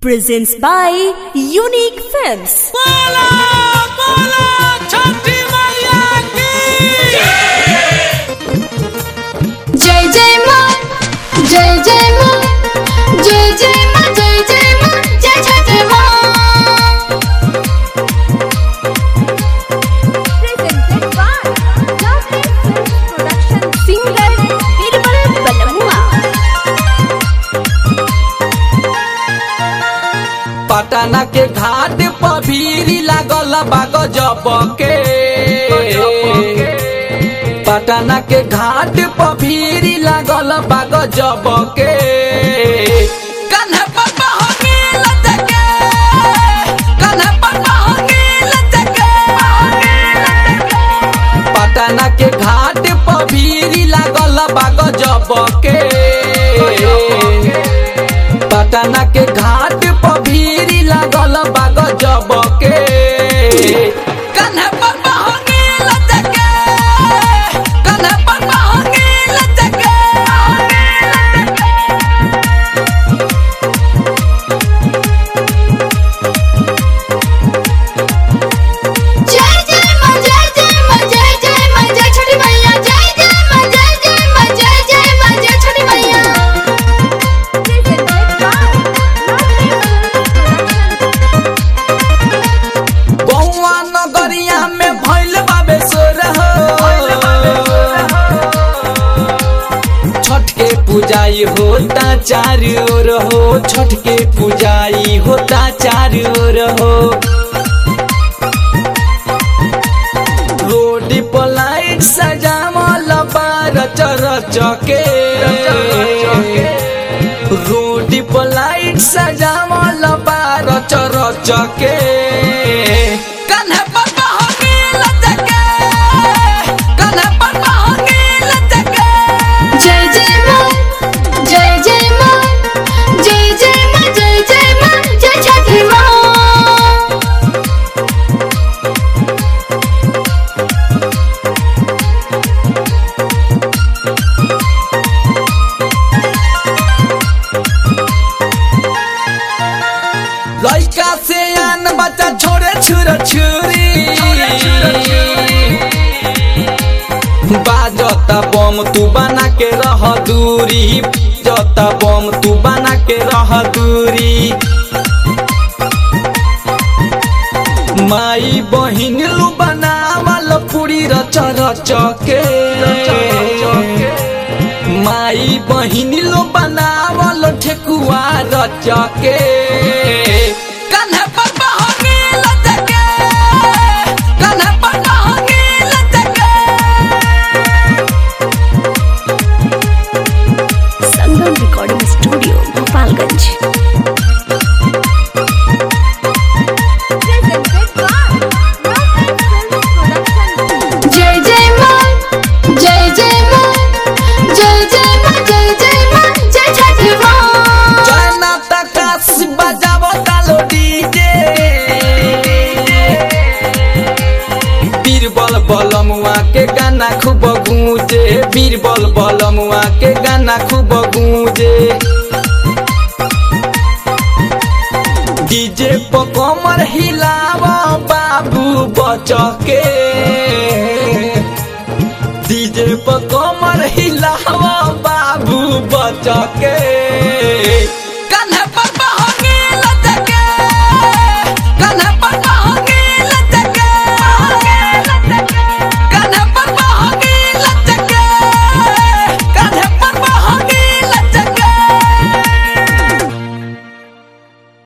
presents by Unique Films. बोला बोला छठी मैया की जय जय माँ जय जय माँ जय जय माँ जय जय माँ जय छठ माँ Presented by Lovely Films Production Singer Birbal Balamua. Patna के घाट पर भीड़ लागल बाग जब के पटना के घाट पर भीड़ लागल बाग जब के कन्हे पर बहंगी लचके, कन्हे पर बहंगी लचके। पटना के घाट पर भीड़ लागल बाग जब के पटना के घाट पर भीड़ लागल बाग जब के कन्हे पर बहंगी लचके, कन्हे पर बहंगी लचके। जय जय माँ जय जय माँ जय जय माँ जय छठ मैया जय जय माँ जय जय माँ जय जय माँ जय छठ मैया Presented by Lovely Films Production. बउआ नगरिया में भइल बाबे सोर छठ के पूजाई होता चारू ओर हो छठ के पूजाई होता चारू ओर हो रोड पर लाइट सजावल बार चरच के रोड पर लाइट सजावल बार चरच के कन्हे पर बहंगी लचके, कन्हे पर बहंगी लचके। जय जय माँ जय जय माँ जय जय माँ जय जय माँ जय छठ माँ लइका से आन बच्चा छोड़े छुर छुरी बाजता बम तू बना के रह दूरी जता बम तू बना के रह दूरी माई बहिन लू बनावल पूरी रच रच के माई बहिन लो बनावल ठेकुआ रच के कन्हे पर बहंगी लचके, कन्हे पर बहंगी लचके। Sangam Recording Studio, Gopalganj. Presented by Lovely Films Production. जय जय माँ जय जय माँ जय जय माँ जय जय माँ जय छठ माँ जयना तकास बजावो तालो डीजे बीरबल बलमुआ के गाना खूब गूंजे बीरबल बलमुआ के गाना खूब गूंजे डीजे पर कमर हिलावा बाबू बचके डीजे पर कमर हिलावा बाबू बचके